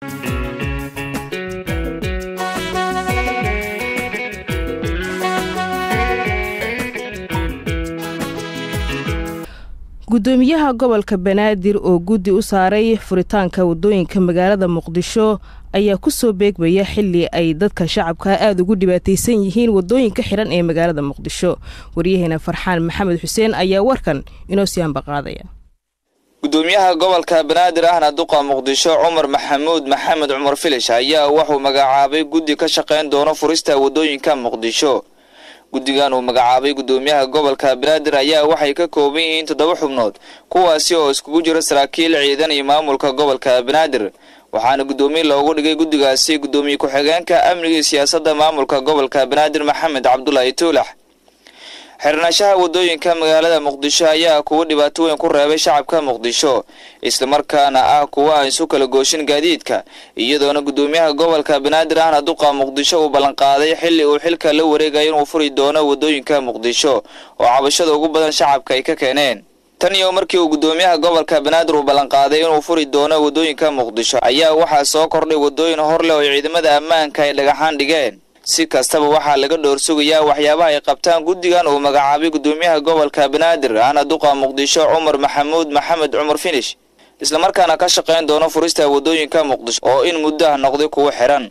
gudoomiyaha gobolka banaadir oo guddi u saaray furitaanka wadooyinka magaalada muqdisho ayaa kusoo beegmaya xili ay dadka shacabka aada ugu dhibaataysan yihiin wadooyinka xiran ee magaalada muqdisho waryaheena farxaan maxamed xuseen ayaa warkan inoo sii ambaqaadaya gudoomiyaha gobolka banaadir ahna duqa muqdisho cumar maxamuud maxamed cumar filish ayaa wuxuu magacaabay guddi ka shaqayn doono furista wadooyinka muqdisho guddigan uu magacaabay gudoomiyaha gobolka banaadir ayaa waxay ka kooban yihiin toddoba xubnood kuwaasi oo iskugu jira saraakiil ciidan iyo maamulka gobolka banaadir waxaana guddoomiye loogu dhigay guddigaasi guddoomiye ku-xigeenka amniga iyo siyaasadda maamulka gobolka banaadir maxamed cabdulaahi tuulax xirnaanshaha wadooyinka magaalada muqdisho ayaa kuwa dhibaato weyn ku reebay shacabka muqdisho islamarkaana ah kuwa aan isu kala gooshin gaadiidka iyadoona guddoomiyaha gobolka banaadir ahna duqa muqdisho uu ballanqaaday xili uu xilka la wareegaya inuu furi doono wadooyinka muqdisho oo cabashada ugu badan shacabka ay ka keeneen tan iyo markii uu guddoomiyaha gobolka banaadir uu ballanqaaday inuu furi doono wadooyinka muqdisho ayaa waxaa soo kordhay wadooyin hor leh oo ciidamada ammaanka ay dhagaxaan dhigeen si kastaba waxaa laga dhoor sugayaa waxyaabaha ay qabtaan guddigan uu magacaabay guddoomiyaha gobolka banaadir ahna duqa muqdisho cumar maxamuud maxamed cumar finish islamarkaana ka shaqayn doono furista wadooyinka muqdisho oo in muddo ah noqday kuwo xiran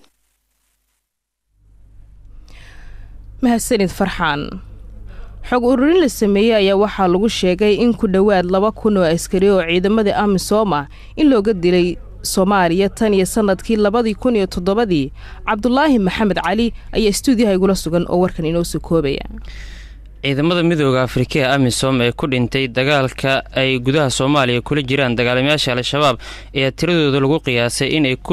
mahadsanid farxaan xog ururin la sameeyey ayaa waxaa lagu sheegay in ku dhowaad laba kun oo askari oo ciidamada amisom ah in looga dilay soomaaliya tan iyo sanadkii labadii kun iyo toddobadii cabdulaahi maxamed cali ayaa stuudiyaha igula sugan oo warkan inoo soo koobaya ciidamada midooda afrika ee amisom ee ku dhintay dagaalka ay gudaha soomaaliya kula jiraan dagaalamayaasha al-shabaab ayaa tiradooda lagu qiyaasay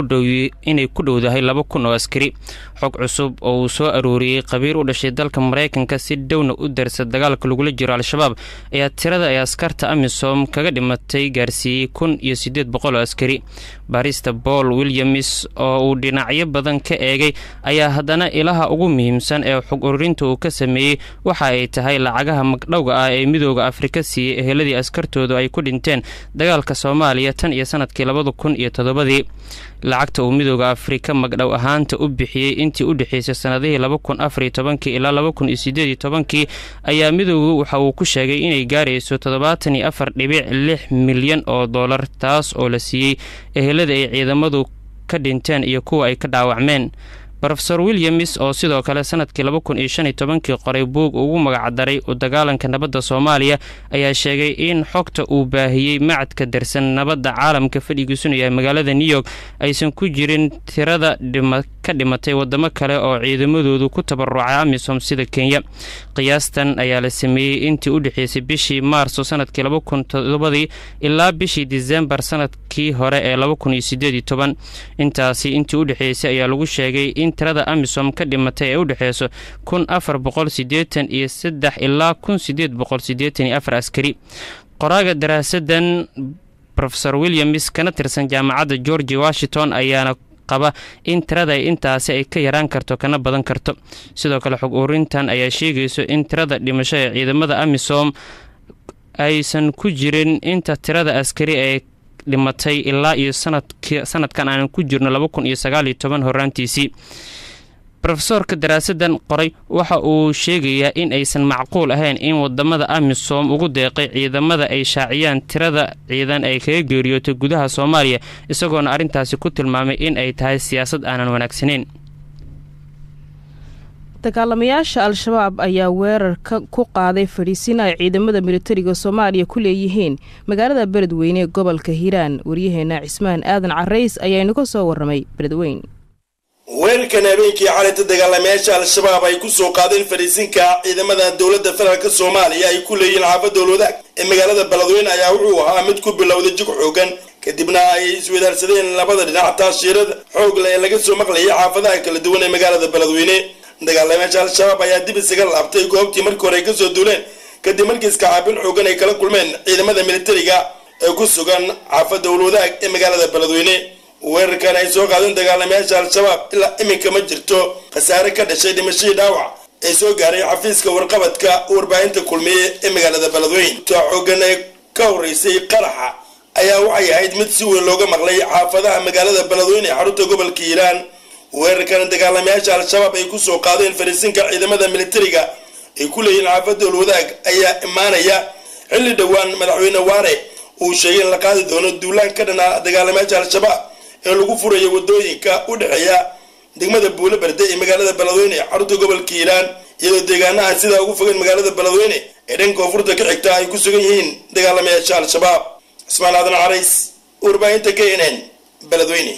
inay ku dhowdahay laba kun oo askari xog cusub oo uu soo arooriyey qabiir u dhashay dalka maraykanka si dhowna u darsa dagaalka lagula jiro al-shabaab ayaa tirada ay askarta amisom kaga dhimatay gaarsiiyey kun iyo siddeed boqol oo askari barista paul williams oo uu dhinacyo badan ka eegay ayaa haddana ilaha ugu muhiimsan ee xog ururinta uu ka sameeyey waxa ay tahay lacagaha magdhowga ah ee midooda afrika siiyey eheladii askartoodu ay ku dhinteen dagaalka soomaaliya tan iyo sanadkii labada kun iyo toddobadii lacagta uu midooda afrika magdhow ahaanta u bixiyey intii u dhexeysay sanadihii laba kun afariyo tobankii ilaa laba kun iyo sideed iyo tobankii ayaa midoodu waxa uu ku sheegay inay gaarayso toddobaatan iyo afar dhibic lix milyan oo dollar taas oo la siiyey ehelada ay ciidamadu ka dhinteen iyo kuwa ay ka dhaawacmeen rofeor williams oo sidoo kale sanadkii laba kun iyo shan iyo tobankii qoray buug ugu magacdaray u dagaalanka nabadda soomaaliya ayaa sheegay in xogta uu baahiyey macadka darsan nabadda caalamka fadhigiisuna yahay magaalada new york aysan ku jirin tirada ka dhimatay wadamo kale oo ciidamadoodu ku tabarucay amisom sida kenya qiyaastan ayaa la sameeyey intii u dhexeysay bishii maarso sanadkii laba kun todobadii ilaa bishii disembar sanadkii hore ee laba kun iyo sideed iyo toban intaasi intii u dhexeysay ayaa lagu sheegay in tirada amisom ka dhimatay ee u dhexeyso kun afar boqol sideetan iyo saddex ilaa kun sideed boqol sideetan iyo afar askari qoraaga daraasadan rofeor williams kana tirsan jaamacadda georgi washington ayaana qaba in tirada intaasi ay ka yaraan karto kana badan karto sidoo kale xog urintan ayaa sheegayso in tirada dhimasho ee ciidamada amisom aysan ku jirin inta tirada askari ee dhimatay ilaa iyo sanadkan aanan ku jirno laba kun iyo sagaaliyo toban horaantiisii rofesoorka daraasadan qoray waxa uu sheegayaa in aysan macquul ahayn in wadamada amisom ugu deeqay ciidamada ay shaaciyaan tirada ciidan ay kaga geeriyootay gudaha soomaaliya isagoona arrintaasi ku tilmaamay in ay tahay siyaasad aanan wanaagsanayn dagaalamayaasha al-shabaab ayaa weerarka ku qaaday fadhiisin ay ciidamada militariga soomaaliya ku leeyihiin magaalada beledweyne ee gobolka hiiraan waryaheena cismaan aadan carays ayaa inaga soo waramay beledweyn weerarkan habeenkii calinta dagaalamayaasha al-shabaab ay ku soo qaadeen fadhiisinka ciidamada dowladda federaalk soomaaliya ay ku leeyihiin xaafadda wadaag ee magaalada beledweyne ayaa wuxuu ahaa mid ku bilowday jig xoogan kadibna ay iswadaarsadeen labada dhinac taashiirada xoog leh ee laga soo maqlayay xaafadaha kala duwan ee magaalada beledweyne dagaalamayaasha al-shabaab ayaa dib isaga laabtay goobtii markii hore ay kasoo duuleen kadib markii iskacaabin xoogan ay kala kulmeen ciidamada militariga ee ku sugan xaafadda walwadaag ee magaalada beledweyne weerarkan ay soo qaadeen dagaalamayaasha al-shabaab ilaa iminka ma jirto khasaare ka dhashay dhimashadii dhaawac ee soo gaaray xafiiska warqabadka warbaahinta kulmiye ee magaalada beledweyne taa xoogan ee ka horeysay qaraxa ayaa waxay ahayd mid si weyn looga maqlay xaafadaha magaalada beledweyne ee xarunta gobolka hiiraan weerarkan dagaalamayaasha al-shabaab ay kusoo qaadeen fariisinka ciidamada militariga ay ku leeyihiin xaafadda olwadaag ayaa imaanaya xilli dhowaan madaxweyne waare uu sheegay in la qaadi doono duulaan ka dhanaa dagaalamayaasha al-shabaab ee lagu furayo wadooyinka u dhexeeya degmada buulo berde ee magaalada beledweyne ee xarunta gobolka hiiraan iyadoo deegaanaha sidaa ugu fogeyn magaalada beledweyne ee dhanka koonfurta ka xigta ay ku sugan yihiin dagaalamayaasha al-shabaab cismaan aadan carays warbaahinta k n n beledweyne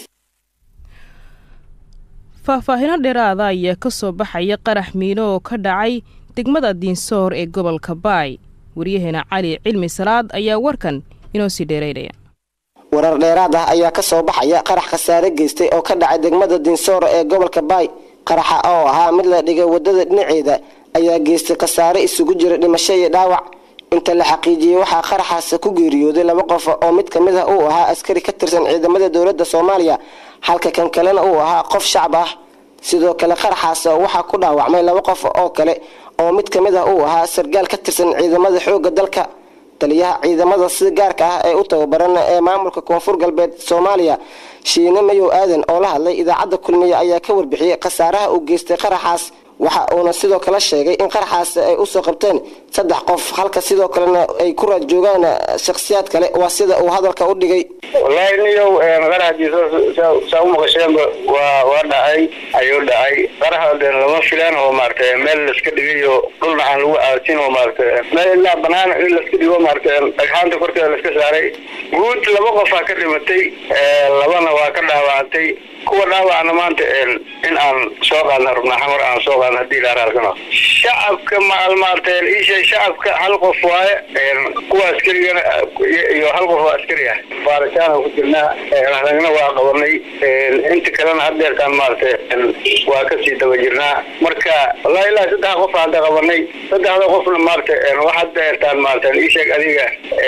faahfaahino dheeraada ayaa ka soo baxaya qarax miino oo ka dhacay degmada diinsoor ee gobolka baay waryaheena cali cilmi salaad ayaa warkan inoo sii dheeraynaya warar dheeraad ah ayaa ka soo baxaya qarax khasaare geystay oo ka dhacay degmada diinsoor ee gobolka baay qaraxa oo ahaa mid la dhigay wadada dhinaceeda ayaa geystay khasaare isugu jira dhimasho iyo dhaawac inta la xaqiijiyey waxaa qaraxaas ku geeriyooday laba qof oo mid kamid ah uu ahaa askari ka tirsan ciidamada dowladda soomaaliya halka kan kalena uu ahaa qof shacab ah sidoo kale qaraxaas waxaa ku dhaawacmay laba qof oo kale oo mid kamid ah uu ahaa sargaal ka tirsan ciidamada xoogga dalka taliyaha ciidamada si gaarka ah ee u tababaran ee maamulka koonfur galbeed soomaaliya shiine mayow aadan oo la hadlay idaacadda kulmiye ayaa ka warbixiyey khasaaraha uu geystay qaraxaas waxa uuna sidoo kale sheegay in qaraxaas ay usoo qabteen saddex qof halka sidoo kalena ay ku raad joogaan shakhsiyaad kale waa sida uu hadalka u dhigay wallaahi niyow qaraxdiisa saa u maqasheenba waa waa dhacay ayuu dhacay qaraxa de lama filaan oo maaragtay meel laiska dhigayo dhulna aan lagu aasin oo maaragtay meel ilaa banaan in laiska dhigo maaragtay dhagxaanta korkeeda laiska saaray guud laba qofaa ka dhimatay labana waa ka dhaawacantay kuwa dhaawacna maanta in aan soo qaadna rubna xamar aan soo qaadna hadii ilaa raalkano shacabka maal maaragtay isha shacabka hal qof waaye kuwa askarigana iyo hal qof oo askari ah baaritaan ku jirnaa ragna waa qabanay inta kalena hadeertaan maaragtay waa kasii daba jirnaa marka wallahi ilaa saddex qof hadda qabanay saddexda qofna maaragtay wax hadeertaan maaragtay isheeg adiga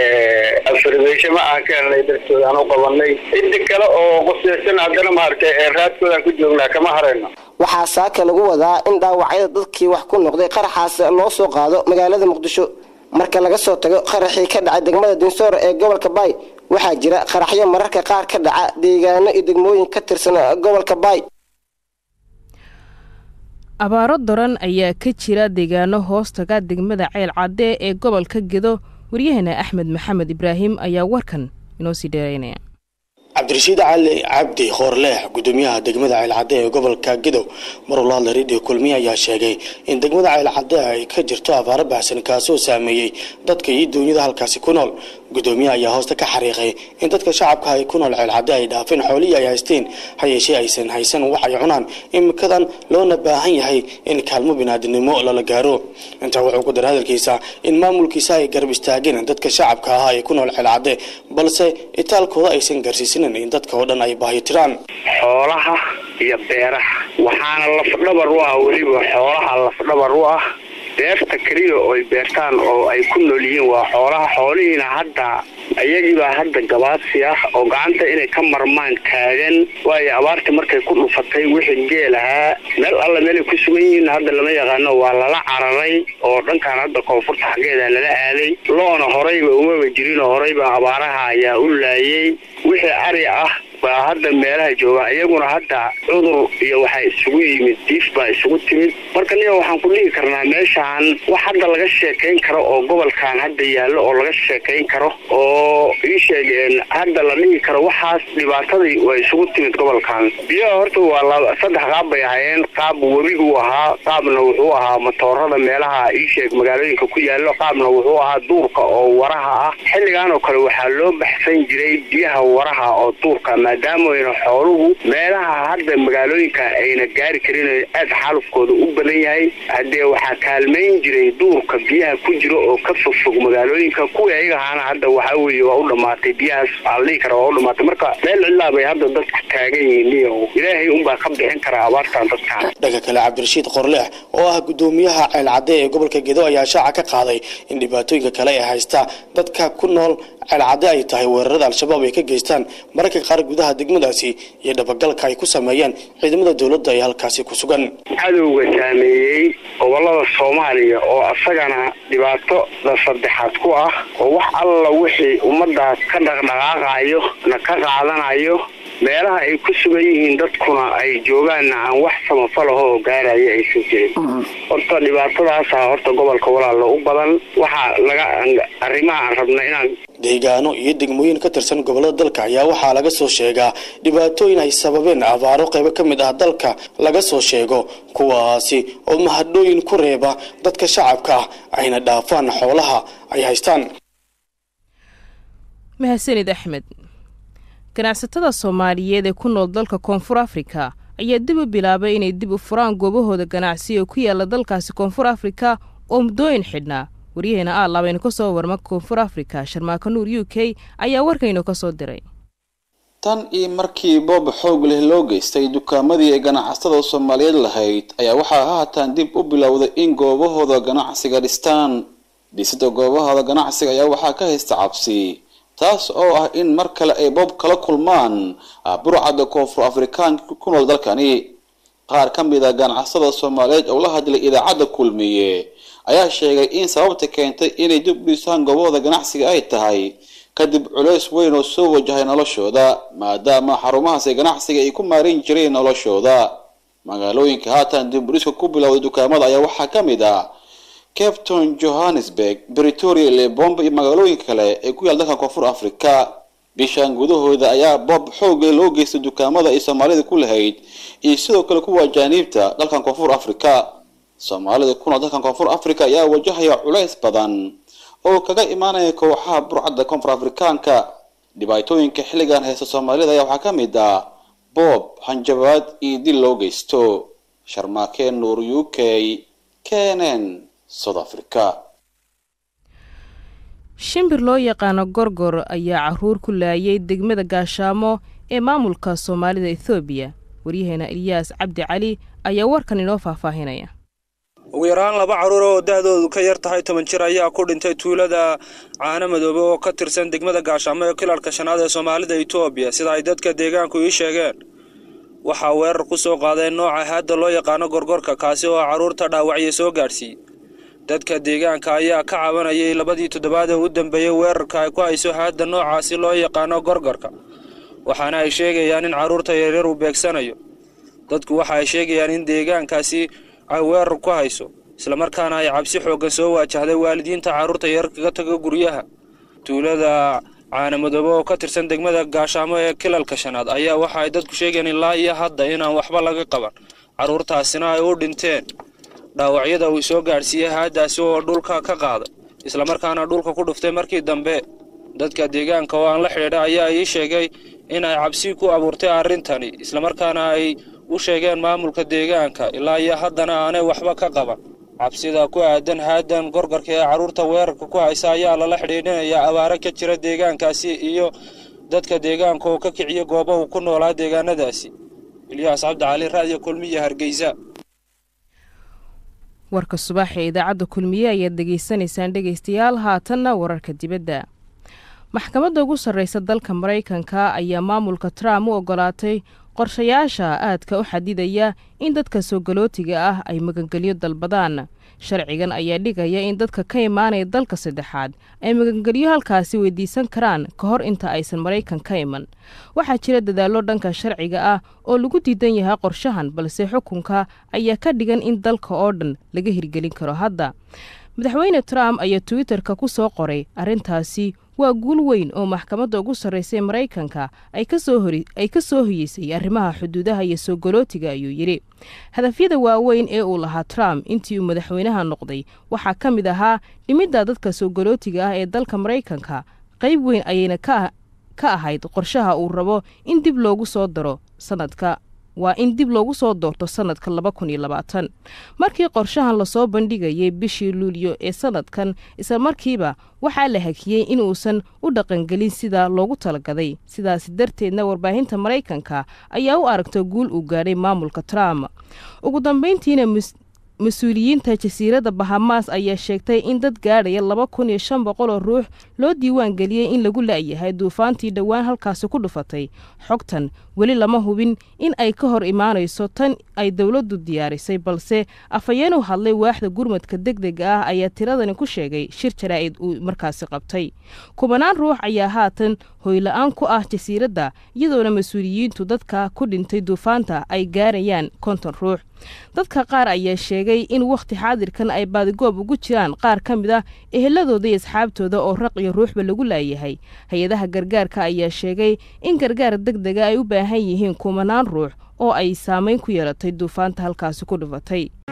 afirbeysho ma aan ka helnay dartooda aan u qabanay inta kale oo qoseysan haddana maaragtay raadkoodaan ku joognaa kama harayno waxaa saaka lagu wadaa in dhaawacyada dadkii wax ku noqday qaraxaas loo soo qaado magaalada muqdisho marka laga soo tago qaraxii ka dhacay degmada dinsoor ee gobolka baay waxaa jira qaraxyo mararka qaar ka dhaca deegaano iyo degmooyin ka tirsan gobolka baay abaaro daran ayaa ka jira deegaano hoostaga degmada ceyl cadde ee gobolka gedo waryaheena axmed maxamed ibraahim ayaa warkan inoo sii dheeraynaya cabdirashiid cali cabdi khoorleex gudoomiyaha degmada ceylcadde ee gobolka gedow maruu la hadlay radio kulmiye ayaa sheegay in degmada ceylcadde ay ka jirto abaaro baxsan kaasoo saameeyey dadka iyo duunyada halkaasi ku nool gudoomiyaha ayaa hoosta ka xariiqay in dadka shacabka ay ku nool ceylcadde ay dhaafeen xoolihii ay haysteen ha yeeshee aysan haysan wax ay cunaan imikadan loona baahan yahay in kaalmo binaadinimo lala gaaro intaa wuxuu ku daray hadalkiisa in maamulkiisa ay garab istaageen dadka shacabka ah ee ku nool ceylcadde balse itaalkooda aysan gaarsiisan in dadka oo dhan ay baahitiraan xoolaha iyo beeraha waxaana lafdhabar u ah weliba xoolaha lafdhabar u ah beerta keliya oo ay beertaan oo ay ku nool yihiin waa xoolaha xoolihiina hadda iyagiibaa hadda gabaadsi ah oo gacanta inay ka marmaan taagan waayo abaartii markay ku dhufatay wixii geel ahaa meel alla meelay ku sugan yihiin hadda lama yaqaano waa lala cararay oo dhankan hadda koonfurta xaggeeda lala aaday loona horeyba umaba jirinoo horeyba abaaraha ayaa u laayay wixii ari ah baa hadda meelaha jooga iyaguna hadda cudur iyo waxaa isugu yimid diif baa isugu timid marka niyo waxaan ku dhihi karnaa meeshaan wax hadda laga sheekayn karo oo gobolkan hadda yaallo oo laga sheekayn karo oo ii sheegeen hadda la dhihi karo waxaas dhibaatadii waa isugu timid gobolkan biyaha horta waa saddex qaab bay ahaayeen qaab webigu ahaa qaabna wuxuu ahaa matoorada meelaha ii sheeg magaalooyinka ku yaallo qaabna wuxuu ahaa duurka oo waraha ah xilligan oo kale waxaa loo baxsan jiray biyaha waraha oo duurka maadaamaayna xooluhu meelaha hadda magaalooyinka ayna gaari karin aad xaalufkooda u badan yahay haddee waxaa kaalmayn jiray duurka biyaha ku jira oo ka fogfog magaalooyinka kuwii ayaga ahaana hadda waxaa weeye waa u dhammaatay biyahaas waa la dhihi kara waa u dhammaatay marka meel cidlaa bay hadda dadku taagan yihiin iyo ilaahay unbaa ka bixin karaa abaartan dadkaan dhanka kale cabdirashiid qorleex oo ah gudoomiyaha ceelcadde ee gobolka gedo ayaa shaaca ka qaaday in dhibaatooyinka kale ee haysta dadka ku nool ceelcadde ay tahay weerarada al-shabaab ay ka geystaan mararka qaar gudaha gudaha degmadaasi iyo dhabagalka ay ku sameeyeen ciidamada dowladda ee halkaasi ku sugan cadowga saameeyey gobolada soomaaliya oo asagana dhibaatada saddexaad ku ah oo wax alla wixii ummadaas ka dhaqdhaqaaqayo na ka qaadanayo meelaha ay ku sugan yihiin dadkuna ay joogaanna aan wax samafalahoo gaaraya aysan jirin horta dhibaatadaasa horta gobolka walaalo u badan waxaa laga arrimaha aan rabna inaan deegaano iyo degmooyin ka tirsan gobolada dalka ayaa waxaa laga soo sheegaa dhibaatooyin ay sababeen abaaro qaybo ka mid ah dalka laga soo sheego kuwaasi oo mahadhooyin ku reeba dadka shacabka ah ayna dhaafaan xoolaha ay haystaan mahadsanid axmed ganacsatada soomaaliyeed ee ku nool dalka koonfur afrika ayaa dib u bilaabay inay dib u furaan goobahooda ganacsi oo ku yaala dalkaasi koonfur afrika oo muddooyin xidhnaa waryaheena aalaabaynu ka soo warma koonfur afrika sharmaako nuur u k ayaa warkaynu ka soo diray tan iyo markii boob xoog leh loo geystay dukaamadii ay ganacsatada soomaaliyeed lahayd ayaa waxaa haatan dib u bilowday in goobahooda ganacsiga dhistaan dhisida goobahooda ganacsiga ayaa waxaa ka haysta cabsi taas oo ah in mar kale ay boob kala kulmaan burcadda koonfur afrikaanka ku nool dalkani qaar ka mid a ganacsada soomaaliyeed oo la hadlay idaacadda kulmiye ayaa sheegay in sababta keentay inay dib u dhisaan goobahooda ganacsiga ay tahay kadib culeys weyn oo soo wajahay noloshooda maadaama xarumahaasi ganacsiga ay ku maarin jireen noloshooda magaalooyinka haatan dib u dhiska ku bilowday dukaamada ayaa waxaa ka mid ah capton johannesburg britoria lebombe iyo magaalooyinka kale ee ku yaal dalka koonfur africa bishan gudahooda ayaa boob xoogle loo geystay dukaamada ay soomaalida ku lahayd iyo sidoo kale kuwa ajaaniibta dalkan koonfur africa soomaalida ku nool dalkan koonfur africa ayaa wajahaya culays badan oo kaga imaanaya kooxaha burcadda koonfur afrikaanka dhibaatooyinka xilligan haysta soomaalida ayaa waxaa ka mid ah boob hanjabaad iyo dil loo geysto sharmaakeen nuur u k kenen south africa shimbir loo yaqaano gorgor ayaa caruur ku laayay degmada gaashaamo ee maamulka soomaalida ethoobiya waryaheena eliyaas cabdi cali ayaa warkan inoo faahfaahinaya ugu yaraan laba carruur oo dahdoodu ka yar tahay toban jir ayaa ku dhintay tuulada caano madoobe oo ka tirsan degmada gaashaamo ee kilalka shanaad ee soomaalida etoobiya sida ay dadka deegaanku ii sheegeen waxaa weerar ku soo qaadeen nooca haadda loo yaqaano gorgorka kaasi oo carruurta dhaawacya soo gaadhsiiyey dadka deegaanka ayaa ka cabanayay labadii toddobaad ee u dambeeyey weerarka ay ku hayso haadda noocaasi loo yaqaano gorgorka waxaana ay sheegayaan in carruurta yaryar uu beegsanayo dadku waxa ay sheegayaan in deegaankaasi ay weerar ku hayso islamarkaana ay cabsi xooggan soo waajahday waalidiinta carruurta yar kaga taga guryaha tuulada caanamadoobe oo ka tirsan degmada gaashaamo ee kilalka shanaad ayaa waxa ay dadku sheegayaan ilaa iyo hadda inaan waxba laga qaban carruurtaasina ay u dhinteen dhaawacyada uu soo gaadhsiiyey haaddaasi oo dhulka ka qaaday islamarkaana dhulka ku dhuftay markii dambe dadka deegaanka oo aan la xidhiidha ayaa ii sheegay in ay cabsi ku abuurtay arrintani islamarkaana ay u sheegeen maamulka deegaanka ilaa iyo haddana aanay waxba ka qaban cabsida ku aadan haadan gorgorka ee carruurta weerarka ku haysa ayaa lala xidhiidhinayaa abaaro ka jira deegaankaasi iyo dadka deegaanka oo ka kiciya goobahu ku noolaa deegaanadaasi ilyaas cabdicali raadiyo kulmiya hargeysa warka subax ee idaacadda kulmiye ayaad dhegaysanaysaan dhegaystayaal haatanna wararka dibadda maxkamadda ugu sarreysa dalka maraykanka ayaa maamulka trump u ogolaatay qorshayaasha aadka u xadidaya in dadka soo galootiga ah ay magangelyo dalbadaan sharcigan ayaa dhigaya in dadka ka imaanaya dalka saddexaad ay magangelyo halkaasi weydiisan karaan ka hor inta aysan maraykan ka iman waxaa jira dadaallo dhanka sharciga ah oo lagu diidan yahay qorshahan balse xukunka ayaa ka dhigan in dalka oo dhan laga hirgelin karo hadda madaxweyne trump ayaa twitter-ka ku soo qoray arrintaasi waa guul weyn oo maxkamadda ugu sarreysa ee maraykanka ay ka soo hoyeysay arrimaha xuduudaha iyo soo galootiga ayuu yidhi hadafyada waaweyn ee uu lahaa trump intii uu madaxweynaha noqday waxaa ka mid ahaa dhimidda dadka soo galootiga ah ee dalka maraykanka qayb weyn ayayna ka ahayd qorshaha uu rabo in dib loogu soo daro sanadka waa in dib loogu soo doorto sanadka laba kun iyo labaatan markii qorshahan lasoo bandhigayay bishii luulyo ee sanadkan isla markiiba waxaa la hakiyey inuusan u dhaqangelin sida loogu talagaday sidaasi darteedna warbaahinta maraykanka ayaa u aragta guul uu gaadhay maamulka trump ugu dambeyntiina mas-uuliyiinta jasiiradda bahamaas ayaa sheegtay in dad gaadhaya laba kun iyo shan boqol oo ruux loo diiwaan geliyey in lagu la'yahay duufaantii dhowaan halkaasi ku dhufatay xogtan weli lama hubin in ay ka hor imaanayso tan ay dowladdu diyaarisay balse afhayeen u hadlay waaxda gurmadka degdega ah ayaa tiradani ku sheegay shir jaraa'id uu markaasi qabtay kubanaan ruux ayaa haatan hoyla-aan ku ah jasiiradda iyadoona mas-uuliyiintu dadka ku dhintay duufaanta ay gaarayaan konton ruux dadka qaar ayaa sheegay in wakhti xaadirkan ay baadigoob ugu jiraan qaar ka mid ah eheladooda iyo asxaabtooda oo raq iyo ruuxba lagu laayahay hay-adaha gargaarka ayaa sheegay in gargaar degdega ay u baahan yihiin kumanaan ruux oo ay saameyn ku yeelatay duufaanta halkaasi ku dhufatay